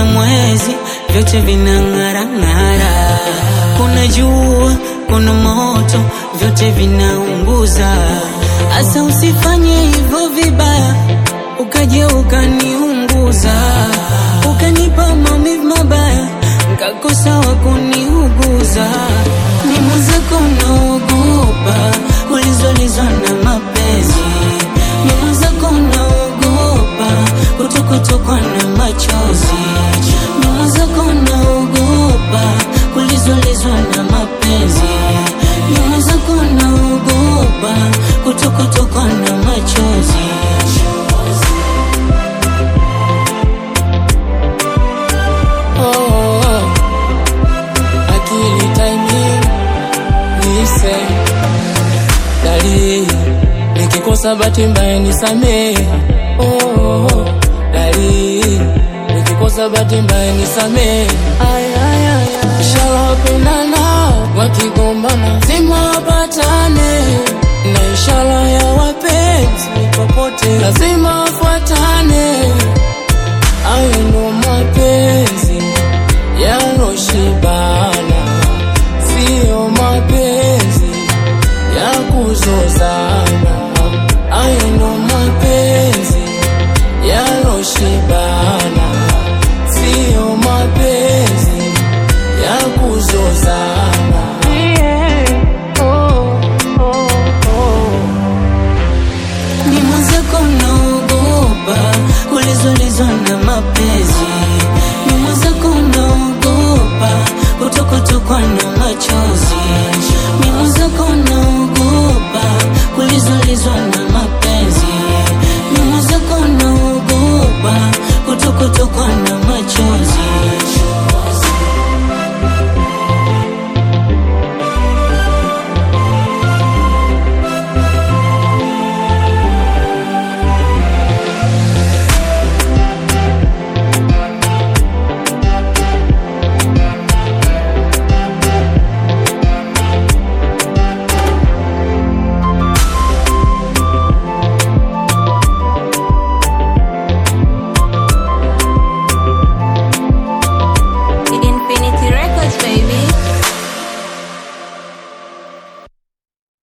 mwezi, vyote vinang'ara ng'ara. Kuna jua, kuna moto, vyote vinaunguza. Asa usifanye hivyo vibaya, ukaja ukaniunguza, ukanipa maumivu mabaya, nkakosa wa kuniuguza. Ni mwenzako naogopa, ulizolizwa na mapenzi. Ni mwenzako naogopa, kutokotokwa na machozi. Ni mwenzako naogopa, ulizolizwa na mapenzi. Ni mwenzako naogopa, kutokotokwa na machozi. Oh, oh. Akili timing nise dali nikikosa bahati mbaya nisamee oh, oh. dali nikikosa bahati mbaya nisamee Ay, ay, ay, ay. inshallah wapendana wakigombana zima wapatane na inshallah ya wapenzi popote lazima wafuatane Hayo ndo mapenzi yanoshibana, siyo mapenzi ya kuzozana. Hayo ndo mapenzi yanoshibana, siyo mapenzi ya kuzozana. Ni mwenzako naogopa, ulizolizwa na mapenzi. Ni mwenzako naogopa, kutokotokwa na machozi. Ni mwenzako naogopa, ulizolizwa na mapenzi. Ni mwenzako naogopa, kutokotokwa na machozi.